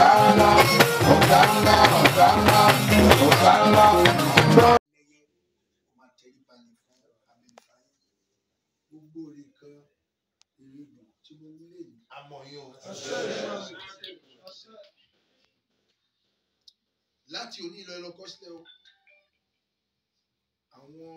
Hosanna, Hosanna, Hosanna, Hosanna. lẹ́yẹ ó máa tẹrí balẹ̀ fún abẹ́nifáyé gbogbo orin kan ìrìbù tí mo ní lè ní àmọ́ yín o. láti òní lọ lọ kọ́ sílẹ̀ o àwọn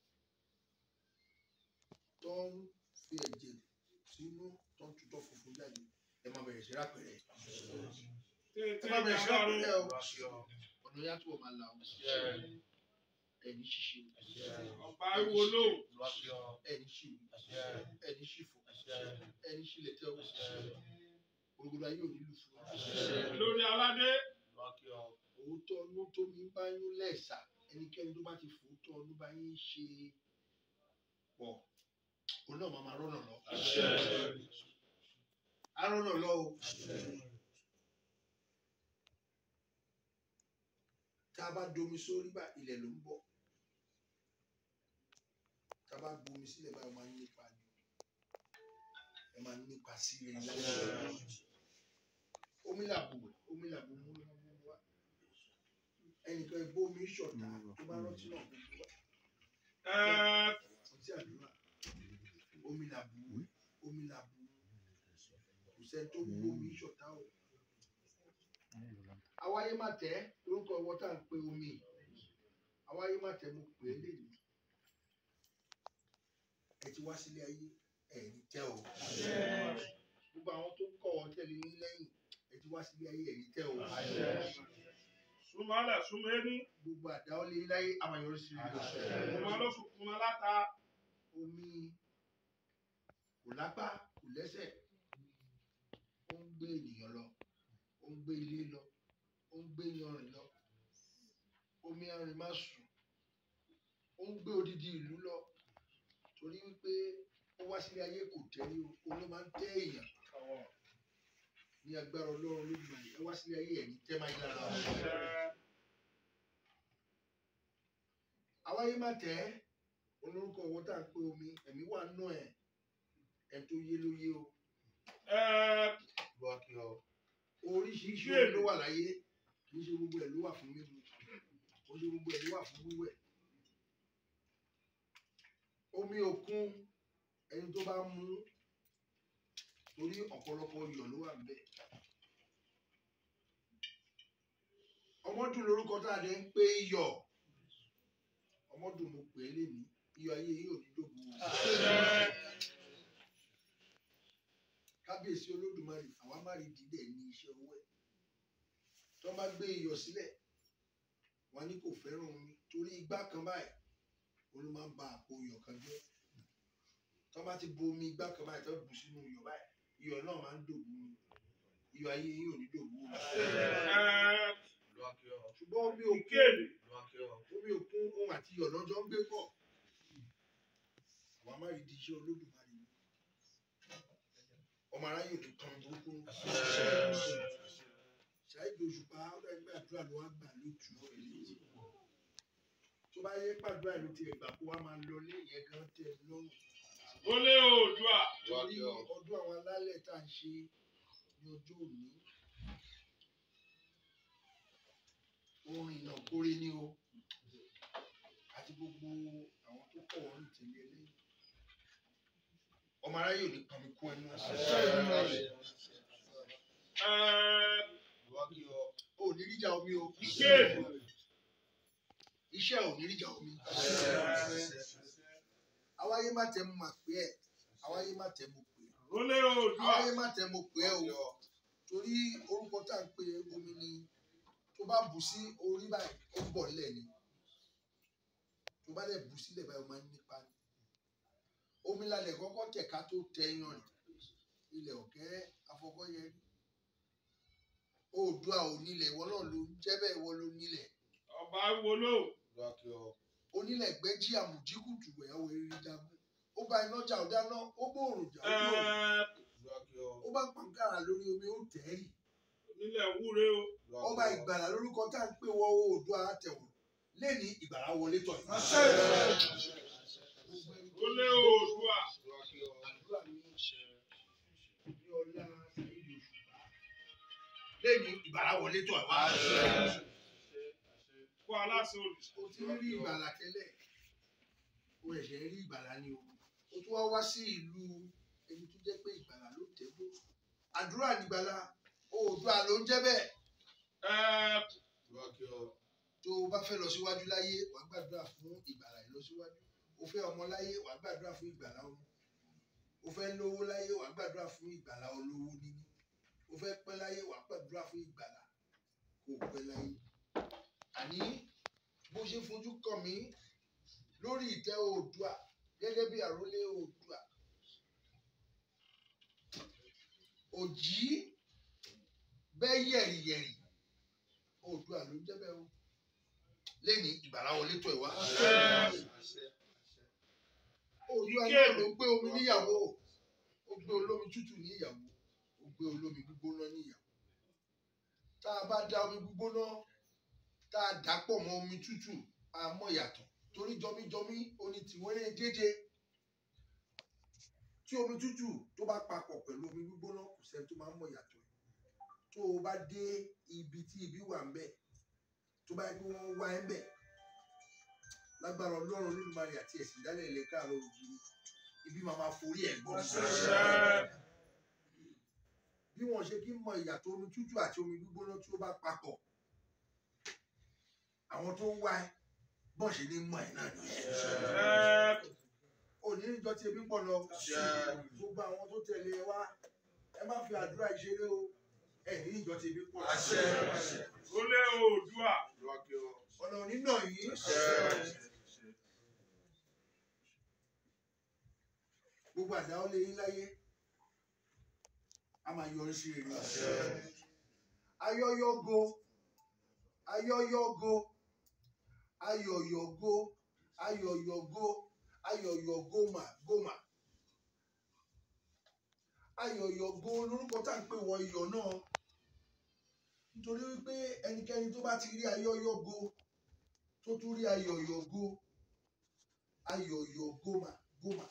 tó ń fi ẹ̀jẹ̀ sínú tó ń tutọ́ funfun jáde ẹ máa bẹ̀rẹ̀ sí rápẹ̀rẹ̀ ẹ máa bẹ̀rẹ̀ sí rápẹ̀rẹ̀ o ọ̀nà yàtọ̀ máa là o ẹni ṣíṣe ọba ariwo lóhùn ẹni ṣìwì ẹni ṣìfò ẹni ṣìlẹ̀tẹ̀ o gbogbo ayé ò nílùú fún wa. lórí aládé òótọ́ ọnú tó mi bá yín lẹ́sà ẹnikẹ́ni tó bá ti fòótọ́ ọnú bá yín ṣe pọ̀ òun náà máa máa rọ́nà lọ. á rọ́nà lọ o. tá a bá domi sórí bá ilẹ̀ ló ń bọ̀ tá a bá gbomi sílẹ̀ báyìí ó máa ń nípa ni ẹ máa ń nípa sí rere láyé omi làbò omi làbò mú ló mú wá ẹnìkan ẹgbẹ́ omi ṣọ̀tá tó bá rántí náà gbogbo wa ọtí àdúrà omi làbò omi làbò kò sẹ́ni tó gbó omi ṣọ̀tá o àwáyé má tẹ́ lórúkọ ọwọ́ tá à ń pe omi àwáyé má tẹ́ mo pè é lèmi ẹ ti wá sílé ayé ẹ ní tẹ́ o gbogbo àwọn tó ń kọ́ ọ tẹ̀lé ní lẹ́yìn ẹ ti wá sílé ayé ẹ ní tẹ́ o súnmọ́lẹ̀ súnmẹ́ni gbogbo àdáwọlé láyé àmàyọrí sí i ọmọ lọ́sùn fún wọn láta omi kò lápá kò lẹ́sẹ̀ ó ń gbé ènìyàn lọ ó ń gbé ilé lọ ó ń gbé yanrìn lọ omi arìn má sùn ó ń gbé odidi ìlú lọ torí wípé ó wá sílé ayé kò tẹ́rí o òun ló máa ń tẹ́ èèyàn ní agbára ọlọ́run lójúmọ̀ ẹ wá sílé ayé ẹ̀ ní tẹ́ máa yí lára o. àwáyé má tẹ́ olórúkọ owó tá à ń pè omi ẹ̀mí wà nù ẹ̀ ẹ̀ tó yé ló yé o oríṣiríṣi omi ló wà láyé kì í ṣe gbogbo ẹ̀ ló wà fún mímu kò ṣe gbogbo ẹ̀ ló wà fún wíwẹ̀ omi òkun ẹni tó bá mú torí ọ̀pọ̀lọpọ̀ iyọ̀ ló wà níbẹ̀ ọmọdún lórúkọ tá a lè ń pè iyọ̀ ọmọdún mo pè é lénìí iyọ̀ ayé yìí ò ní dòbò kábíyèsí olódùmarè àwa má rí dídẹ ní iṣẹ́ owó ẹ̀ tó bá gbé iyọ̀ sílẹ̀ wọn ní kò fẹ́ràn omi torí igbá kan báyìí olú máa ń ba àpò iyọ̀ kan jẹ́ tó bá ti bo omi igbá kan báyìí tó bù sínú iyọ̀ báyìí iyọ̀ náà máa ń dòbò ni iyọ̀ ayé yìí ò ní dòbò o ṣùgbọ́n omi òkun ìkéde omi òkun ohun àti iyọ̀ lọ́jọ́ ń gbé pọ̀ àwa má rí di iṣẹ́ olódùmarè ni ọmọ aráyè tó kan burúkú ṣáìdì òṣùpá ẹgbẹ́ àdúrà ló wá gbà lójú eléyìí tó bá yẹ pàdúrà ló ti ẹgbà kó wá máa lọ ní ìyẹn gan tẹ lọ́rùn wọlé oòdùà torí ọdún àwọn alálẹ̀ tá à ń ṣe ní ọjọ́ òní orin ìnà kórè ní o àti gbogbo àwọn tó pọ̀ wọ́n rìn tẹ̀lé lẹ́yìn ọmọ aráyè ò ní kan mi kú ẹnu ò ní ríjà omi o ìkéde iṣẹ́ ò ní ríjà omi àwáyé má tẹ mo mà pé ẹ àwáyé má tẹ mo pè é wọlé oòdùà àwáyé má tẹ mo pè é o torí orúkọ tá à ń pe omi ni tó bá bù sí orí báyìí ó ń bọ̀ nílẹ̀ ni tó bá dẹ̀ bù sílẹ̀ báyìí ó máa ń nípa ni omi lálẹ́ kọ́kọ́ tẹ̀ka tó tẹ yan rìn ilẹ̀ ọ̀kẹ́ afọkọ́yẹ oòdùà ò nílẹ̀ ìwọ náà ló ń jẹ́ bẹ́ẹ̀ ìwọ ló nílẹ̀ ọba ariwo lóhùn onílẹ̀ gbẹ́jí àmùjíkùtù ẹ̀yàwó eré jagun ó bá iná jà ó dáná ó gbóòrùn jà ó gbóòrùn ó bá pàǹkàrà lórí omi ó tẹ́rì nílẹ̀ wúre o ọba ìgbàlà lórúkọ tá à ń pè wọ oòdùà àtẹ̀wò lẹ́ni ìgbàlà wọlé tọ̀ yìí. wọlé oòdùà àdúrà ní ní ọlá ìlú òṣùpá lẹ́yìn ìgbàlá wọlé tó ẹ̀ wá. kó aláṣẹ olùsọ. o ti rí ìgbàlá tẹ́lẹ̀ o ẹ̀ṣẹ̀ rí ìgbàlá ni o o tún wá wá sí ìlú ẹni tó jẹ́ pé ìgbàlá ló tẹ́gbó àdúrà nígbàlá oòdùà ló ń jẹ́ bẹ́ẹ̀ ẹ tó o bá fẹ́ lọ síwájú láyé wà á gbàdúrà fún ìgbàlá ìlọsíwájú o fẹ́ ọmọ láyé wà á gbàdúrà fún ìgbàlá ọmọ o fẹ́ lówó láyé wà á gbàdúrà fún ìgbàlá olówó níní o fẹ́ pẹ́ láyé wà á gbàdúrà fún ìgbàlá kò pẹ́ láyé àní bó ṣe fojú kàn mí lórí ìtẹ́ oòdùà gẹ́gẹ́ bí àrólé oòdùà òjì bẹ́ẹ̀ yẹ̀rìyẹ̀rì oòdùà ló ń jẹ́ bẹ́ẹ̀ o lẹ́ni ìgbàlá wọlé tó ẹ̀ wá. oòdùà náà ló gbé omi níyàwó ó gbé olómi tútù níyàwó ó gbé olómi gbígbóná níyàwó tá a bá da omi gbígbóná tá a dà pọ̀ mọ́ omi tútù a mọ̀ yàtọ̀ torí jọmíjọmí oní tìwọ́rẹ́ dédé tí omi tútù tó bá papọ̀ pẹ̀lú omi gbígbóná kò sẹ́ni tó máa ń mọ̀ yàtọ̀ tó o bá dé ibi tí ibi wà ń bẹ̀ tó bá yẹ kí wọ́n wá ẹ ń bẹ̀ lágbára ọlọ́run olódùmarè àti ẹ̀sìn ìdálẹ̀ ilẹ̀ káàárọ̀ òjìrì ibi máa ma forí ẹ̀ gbọ́ bí wọ́n ṣe kí ń mọ ìyàtọ̀ omi tútù àti omi gbígbóná tí ó bá papọ̀ àwọn tó ń wá ẹ bọ́n ṣe ní mọ̀ ẹ̀ náà nìyẹn òní níjọ tí ebi ń pọ̀ lọ gbogbo àwọn tó tẹ̀lé ẹ wá ẹ má fi àdúrà ìṣeré o ẹ ní níjọ tí ebi ń pọ̀ lọ. ó lé oòdùà. ọ̀nà onínà yìí gbogbo àdáwọ́ lé yín láyé a máa yọrí sí rere ayọyọgo ayọyọgo ayọyọgo ayọyọgo ayọyọ goma goma ayọyọgo lórúkọ tá à ń pè wọ iyọ̀ náà nítorí wípé ẹnikẹ́ni tó bá ti rí ayọyọgo tó tún rí ayọyọgo ayọyọ goma goma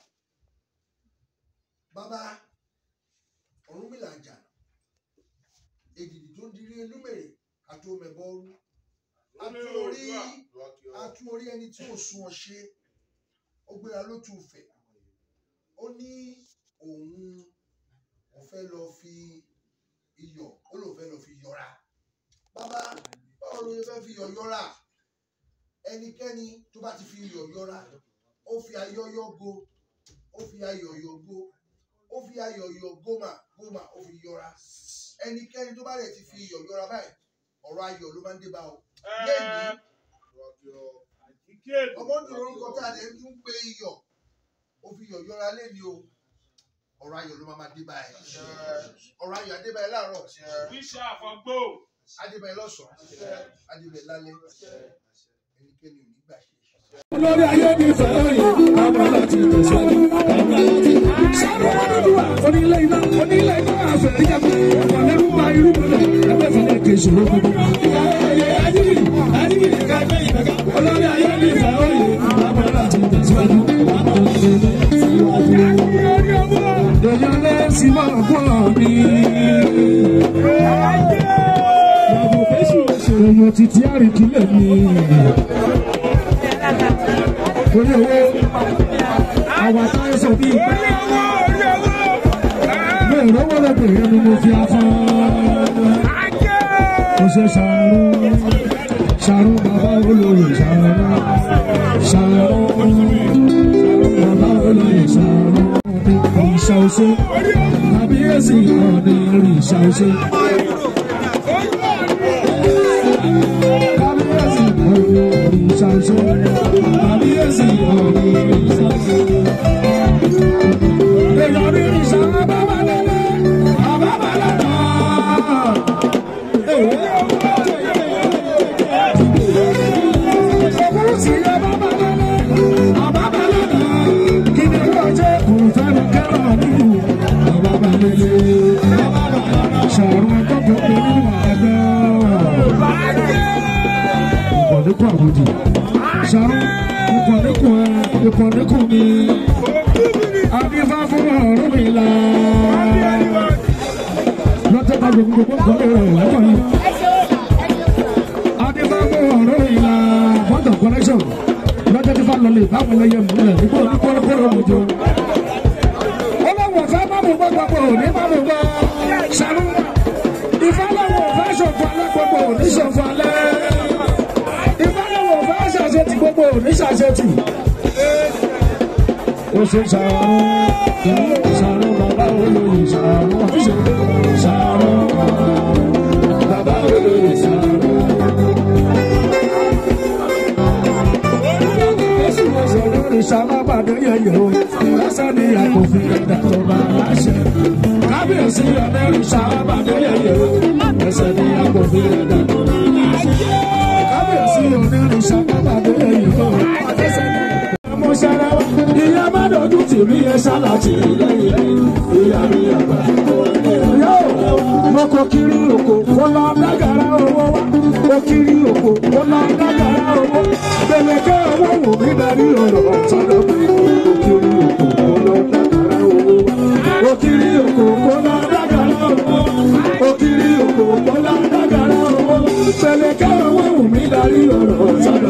bàbá Ọ̀rúnmìlà àjànà èdìdì tó ń dirí elúmèrè àti omẹ̀bọ́rú ó lé atún orí oòdùà. atún orí ẹni tí ò sún ọ ṣe ó gbéra ló tún fẹ́ ó ní òun ò fẹ́ lọ fi iyọ̀ ó lòun fẹ́ lọ fi yọra bàbá báwo ló yẹ fẹ́ fi iyọ̀ yọra ẹnikẹ́ni tó bá ti fi iyọ̀ yọra ó fi ayọ́yọ́ go ó fi ayọ̀yọ̀ go ó fi ayọ̀yọ̀ gómà gómà ó fi yọra ẹnikẹ́ni tó bá rẹ̀ ti fi iyọ̀ yọra báyìí ọ̀rọ̀ ayọ̀ ló máa ń dé bá o lẹ́yìn ìkéde. ọmọ ní orúkọ tá a lè tún pé iyọ̀ ó fi iyọ̀ yọra lẹ́ni o ọ̀rọ̀ ayọ̀ ló máa máa dé báyìí ọ̀rọ̀ ayọ̀ adébáyé láàárọ̀ bíṣà àfọgbó. adébáyé lọ́sàn-án adébáyé lálẹ́ ẹnikẹ́ni ò ní gbà ṣe é. olórí ayé ní fẹ́rẹ̀ abala ti tẹ̀síwájú abala ti sáré ọdúnwà onílé iná onílé iná àfẹ́rẹ́ yẹ kó ọ̀pọ̀ lẹ́nu bá irú mọ́lẹ̀ ẹgbẹ́ fẹ́lẹ́ kì í ṣòro gbogbo. olórí ayé ní fẹ́rẹ̀ abala ti tẹ̀síwájú abala ti tẹ̀síwájú. èèyàn lè sì máa bọ̀ mí. èèyàn títí àríkílẹ̀ mi orí owó àwọn àtàwọn sọ bíi bẹ́ẹ̀ lọ́wọ́ lọ́bìnrin ni mo fi afọ́ mo ṣe ṣàrù ṣàrù bàbá olóyè ṣàrù ṣàrù bàbá olóyè ṣàrù ìṣà òṣè tàbí èsì ọ̀nì ìrìṣà òṣè. Kábíyèsí ọ̀nì ìrìṣà òṣè kábíyèsí ọ̀nì ìrìṣà òṣè. Èèyàn ní ìrìṣà bàbá lẹ́lẹ́ bàbá lẹ́lẹ́. Ìṣòkòrò sí ẹ bàbá lẹ́lẹ́ bàbá lẹ́lẹ́. Kí ni yóò jẹ́ òǹfẹ́ràn kẹ́rọ̀ nínú bàbá lẹ́lẹ́. Ṣàrùn ẹgbẹ́ tó pé nínú ẹgbẹ́. Ìkọ̀dékùn àbòdì. Ṣàrùn ìkọ̀dékùn ẹ ìkọ̀dékùn mi. Adífá fún ọ̀run mi là. Lọ́tẹ̀ bá gbogbo gbogbo kọ́lé rẹ̀ lọ́kọ̀ yìí. adébáwọ̀ ọ̀rọ̀ ìlà bọ́tọ̀ connection lọ́jọ́ tí fáwọn lè báwọn lẹ́yẹ múlẹ̀ nígbà ní kọ́lọ́kọ́lọ́ òjò. ọlọ́wọ̀ fẹ́ má mú gbọ́gbọ́ òní má mú gbọ́ sàrú. ìfọlọ́wọ̀ fẹ́ ṣòfò alẹ́ gbogbo òní ṣòfò alẹ́. ìfọlọ́wọ̀ fẹ́ ṣàṣetì gbogbo òní ṣàṣetì. ó ṣe sàrú sàrú bàbá olóyè sàrú sàrú bàbá olóyè sàrú. ìṣàlábàdé yẹyẹ o lásán ni àkòfin ẹ̀dá tó bá láṣẹ. kábíyèsí ọ̀dẹ́rù ìṣàlábàdé yẹyẹ o lásán ni àkòfin ẹ̀dá tó bá láṣẹ. kábíyèsí ọ̀dẹ́rù ìṣàlábàdé yẹyẹ o lásán ni mo ṣara wa. ìyá má dojú tì mí ẹ ṣáláàtì lẹ́yìn ìyá mi àgbà. yóò mo kò kiri òkò kó lọ dágàrá owó wa. mo kiri òkò kó lọ dágàrá owó. gbẹlẹkẹ owó wò mí darí ọ̀rọ̀ ọ̀tọ́dọ̀ mi. mo kiri òkò kó lọ dágàrá owó wa. mo kiri òkò kó lọ dágàrá owó. mo kiri òkò kó lọ dágàrá owó. gbẹlẹkẹ owó wò mí darí ọ̀rọ̀ ọ̀tọ́dọ̀ mi.